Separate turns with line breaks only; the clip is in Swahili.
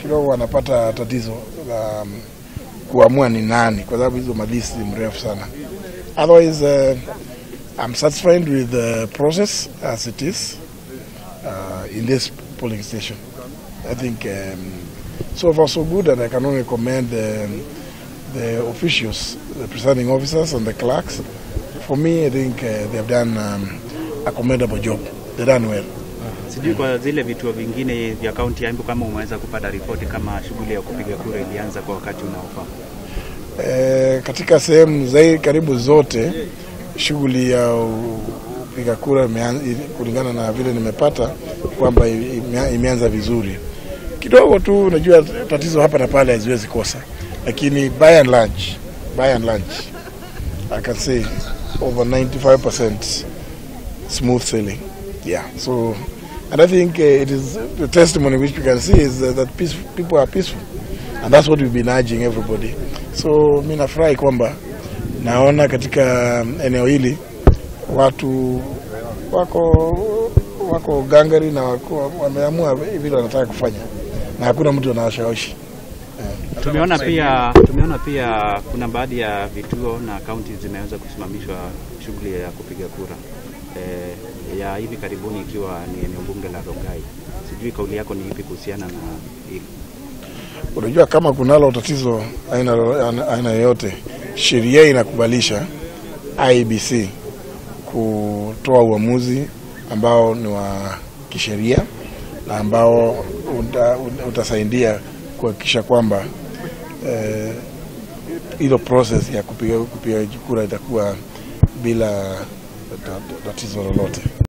kidogo wanapata tatizo la um, kuamua ni nani, kwa sababu hizo malisti ni mrefu sana. Otherwise uh, I'm satisfied with the process as it is uh, in this polling station. I think um, so far so good, and I can only commend the, the officials, the presiding officers, and the clerks. For me, I think uh, they have done um, a commendable job. They done well.
Sijui kwa zile vituo vingine vya kaunti ya Embu kama umeweza kupata ripoti kama shughuli ya kupiga kura ilianza kwa wakati unaofaa.
E, katika sehemu zaidi karibu zote shughuli ya kupiga kura imean- kulingana na vile nimepata kwamba ime- imeanza vizuri kidogo tu. Unajua tatizo hapa na pale haziwezi kosa, lakini by and large, by and large I can say over 95% smooth sailing. Yeah, so and I think uh, it is the testimony which we can see is uh, that peace, people are peaceful and that's what we've been urging everybody. So mi nafurahi kwamba naona katika eneo hili watu wako wako gangari na wako, wameamua vile wanataka kufanya na hakuna mtu anawashawishi.
Tumeona pia tumeona pia kuna baadhi ya vituo na kaunti zimeweza kusimamishwa shughuli ya kupiga kura e, ya hivi karibuni ikiwa ni eneo bunge la Rongai. Sijui kauli yako ni ipi kuhusiana na hili?
Unajua, kama kunalo tatizo aina aina yoyote, sheria inakubalisha IEBC kutoa uamuzi ambao ni wa kisheria na ambao uta, utasaidia kuhakikisha kwamba eh, hilo process ya kupiga kupiga kura itakuwa bila tatizo lolote.